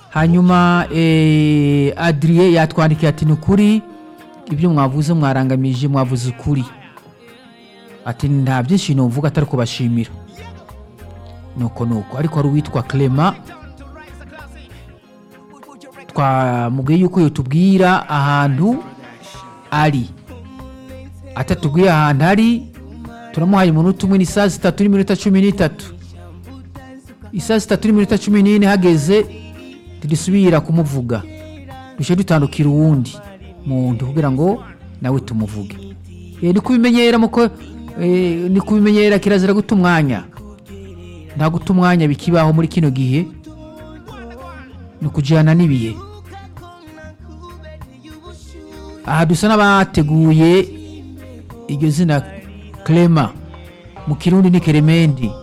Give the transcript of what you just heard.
hanyuma adiriye yatwandikiye ati ni ukuri ibyo mwavuze mwarangamije mwavuze ukuri ati nta byinshi numvuga atari kubashimira nuko nuko ariko hari uwitwa clement twamubwiye yuko yatubwira ahantu ari atatubwiye ahantu ari turamuhaye umunota umwe ni saa sitatu n'iminota cumi n'itatu isaa sitatu n'iminota cumi n'ine hageze tugisubira kumuvuga dushobora dutandukira uwundi muntu kugira ngo nawe tumuvuge ni kubimenyera muko ni kubimenyera kirazira guta umwanya nta guta umwanya bikibaho muri kino gihe ni ukujyana n'ibihe aha dusa n'abateguye iryo zina kerema mu kirundi ni keremendi